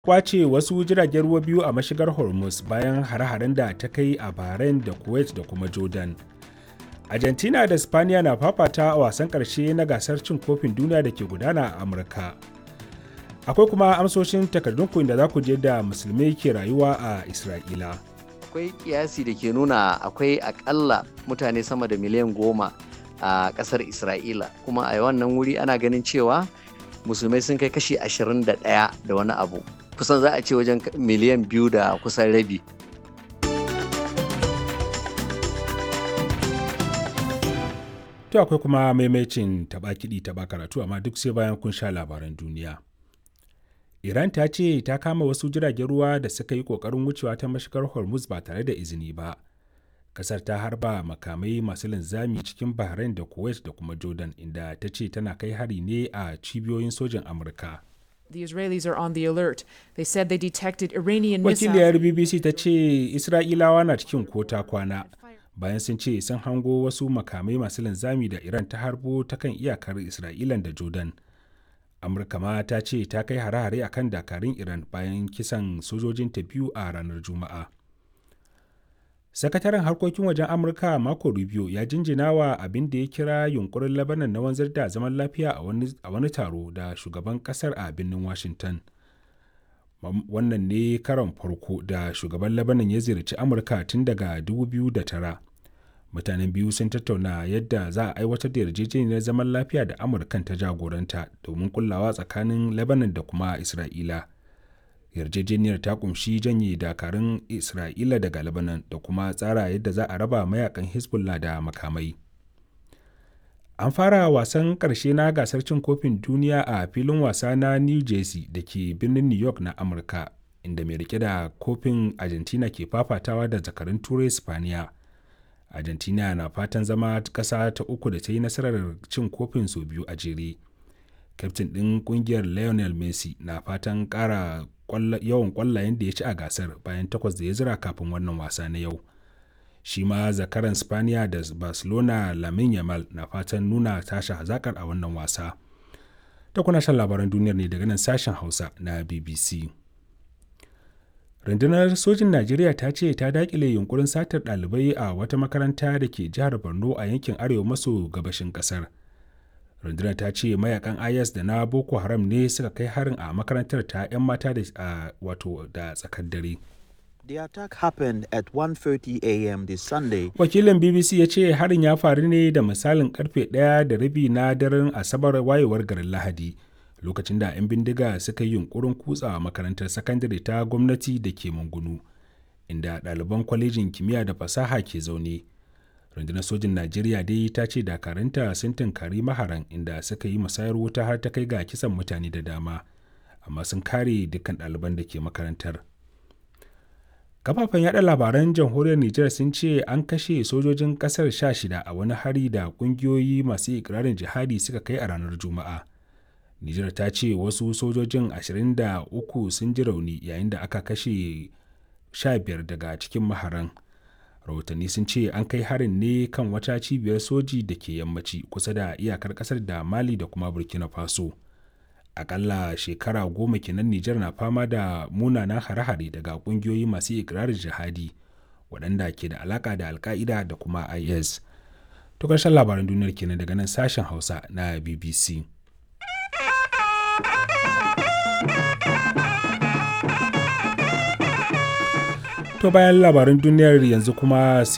kwace wasu jiragen ruwa biyu a mashigar hormuz bayan hare-haren da ta kai a bahrain da kuwait da kuma jordan argentina da spaniya na fafata a wasan karshe na gasar cin kofin duniya da ke gudana a amurka akwai kuma amsoshin takardunku da za ku je da musulmai ke rayuwa a isra'ila akwai kiyasi da ke nuna akwai akalla mutane sama da miliyan goma a kasar isra'ila kuma a wannan wuri ana ganin cewa musulmai sun kai kashi 21 da wani abu kusan za a ce wajen miliyan biyu da kusan rabi to akwai kuma maimacin taba kiɗi taba karatu amma duk sai bayan kun sha labaran duniya iran ta ce ta kama wasu jiragen ruwa da suka yi ƙoƙarin wucewa ta mashigar hormuz ba tare da izini ba kasar ta harba makamai masu linzami cikin bahrain da kuwait da kuma jordan inda ta ce tana kai hari ne a cibiyoyin sojin amurka The Israelis are on the alert. They said they detected Iranian wakiliyar missiles. bbc ta ce isra'ilawa na cikin kota kwana bayan sun ce sun hango wasu makamai masu linzami da iran ta harbo ta kan iyakar isra'ilan da jordan amurka ma ta ce ta kai hare-hare akan dakarun iran bayan kisan sojojinta biyu a ranar juma'a sakataren harkokin wajen amurka marco rubio ya jinjina wa abin da ya kira yunkurin labanan na wanzar da zaman lafiya a wani taro da shugaban kasar a birnin washington wannan ne karon farko da shugaban labanan ya ziyarci amurka tun daga 2009 mutanen biyu sun tattauna yadda za a aiwatar da yarjejeniyar zaman lafiya da amurkan ta jagoranta domin kullawa tsakanin lebanon da kuma isra'ila yarjejeniyar ta kumshi janye dakarun isra'ila daga lebanon da kuma tsara yadda za a raba mayakan hezbollah da makamai an fara wasan karshe na gasar cin kofin duniya a filin wasa na new jersey da ke birnin new york na amurka inda mai rike da kofin argentina ke fafatawa da zakarun turai spaniya argentina na fatan zama kasa ta uku da ta yi nasarar cin kofin sau biyu a jere kyaftin ɗin ƙungiyar lionel messi na fatan ƙara yawan ƙwallayen da ya ci a gasar bayan takwas da ya zira kafin wannan wasa na yau shi ma zakaran spaniya da barcelona lamin yamal na fatan nuna tashi hazakar a wannan wasa ta kuna shan labaran duniyar ne daga nan sashen hausa na bbc rundunar sojin najeriya ta ce ta dakile yunkurin satar ɗalibai a wata makaranta da ke jihar borno a yankin arewa maso gabashin ƙasar rundunar ta ce mayakan is da na boko haram ne suka kai harin a makarantar ta 'yan mata da wato da tsakar dare The attack happened at 1:30 a.m. this Sunday. wakilin bbc ya ce harin ya faru ne da misalin karfe ɗaya da rabi na daren asabar wayewar garin lahadi lokacin da 'yan bindiga suka yi yunkurin kutsawa makarantar sakandare ta gwamnati da ke mungunu inda ɗaliban kwalejin kimiyya da fasaha ke zaune rundunar sojin najeriya dai ta ce dakaranta sun tunkari maharan inda suka yi musayar wuta har ta kai ga kisan mutane da dama amma sun kare dukkan ɗaliban da ke makarantar kafafen yada labaran jamhuriyar nijar sun ce an kashe sojojin kasar sha shida a wani hari da kungiyoyi masu ikirarin jihadi suka kai a ranar juma'a nijar ta ce wasu sojojin 23 sun ji rauni yayin da aka kashe 15 daga cikin maharan rahotanni sun ce an kai harin ne kan wata cibiyar soji da ke yammaci kusa da iyakar kasar da mali da kuma burkina faso akalla shekara goma kenan nijar na fama da munanan hare-hare daga kungiyoyi masu ikirarin jihadi waɗanda ke da alaka da alka'ida da kuma is to ƙarshen labaran duniyar kenan daga nan sashen hausa na bbc to bayan labaran duniyar yanzu kuma